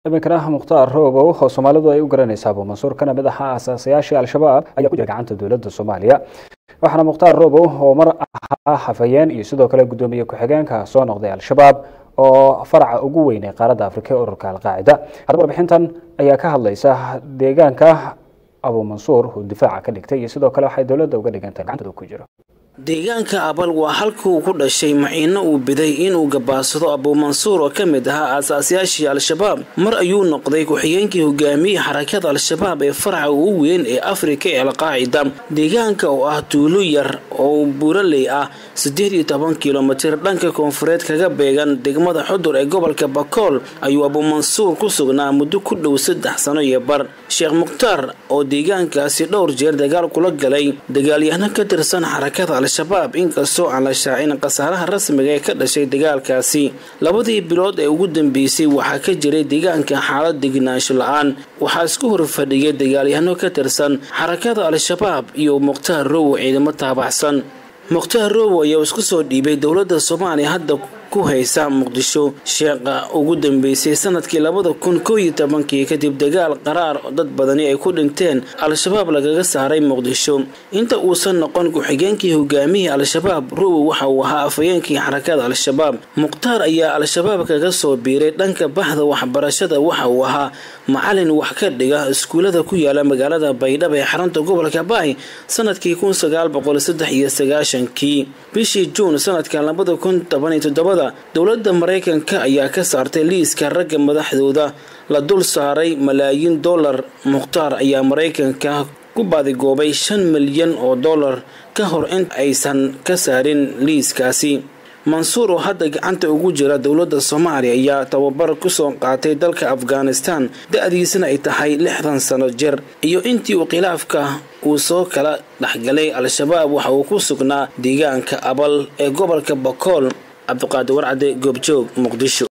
iminkana mukhtaar roobow oo soomaalidu ay u garanaysa abu mansuur kana mid aha aasaasayaashii al-shabaab ayaa ku jira gacanta dowladda soomaaliya waxaana mukhtaar roobow oo mar ahaa hafayeen iyo sidoo kale guddoomiye ku-xigeenka soo noqday al-shabaab oo faraca ugu weyn ee qaaradda afrika ee ururka alqaacida haddaba warbixintan ayaa ka hadlaysa deegaanka abu mansuur uu difaaca ka dhigtay iyo sidoo kale waxay dowladda uga dhigantahay gacantooda ku jiro deegaanka abal waa halka uu ku dhashay maciino uu biday inuu gabaasado abuumansuur oo ka mid ahaa aasaasyaashii al-shabaab mar ayuu noqday ku-xigeenkii hogaamiyey xarakada al-shabaab ee faraca ugu weyn ee afrika ee alqaacida deegaanka oo ah tuulo yar oo buuraley ah siddeed iyo toban kilomitir dhanka koonfureed kaga beegan degmada xudur ee gobolka bakool ayuu abuumansuur ku sugnaa muddo ku dhow saddex sano iyo bar sheekh mukhtaar oo deegaankaasi dhowr jeer dagaal kula galay dagaalyahano ka tirsan xarakada al-shabaab inkastoo aan la shaacin khasaaraha rasmiga ee ka dhashay dagaalkaasi labadii bilood ee ugu dambeysay waxaa ka jiray deegaanka xaalad degnaansho la-aan waxaa isku horfadhiyay dagaalyahano ka tirsan xarakada al-shabaab iyo mukhtaar rowow ciidamo taabaxsan mukhtaar rowow ayaa isku soo dhiibay dowladda soomaaliya hadda ku haysa muqdisho sheeqa ugu dambeysay sanadkii labada kun koo iyo tobankii kadib dagaal qaraar dad badani ay ku dhinteen al-shabaab lagaga saaray muqdisho inta uusan noqon ku-xigeenkii hogaamihii al-shabaab rowow waxa uu ahaa afhayeenkii xarakada al-shabaab mukhtaar ayaa al-shabaab kaga soo biiray dhanka baxda waxbarashada waxa uu ahaa macalin wax ka dhiga iskuulada ku yaala magaalada baydhabo ee xarunta gobolka baay sanadkii kun sagaal boqol saddex iyo sagaashankii bishii juun sanadka labada kun toban iyo toddobada dowladda maraykanka ayaa ka saartay liiska ragga madaxdooda la dul saaray malaayiin dollar mukhtaar ayaa maraykanka ku baadigoobay shan milyan oo dollar ka hor in aysan ka saarin liiskaasi mansuur oo hadda gacanta ugu jira dowladda soomaaliya ayaa tababar kusoo qaatay dalka afghanistan da-diisana ay tahay lixdan sano jir iyo intii uu khilaafka uu soo kala dhexgalay al-shabaab waxa uu ku sugnaa deegaanka abal ee gobolka bakool cabdiqaadir warcade goobjoog muqdisho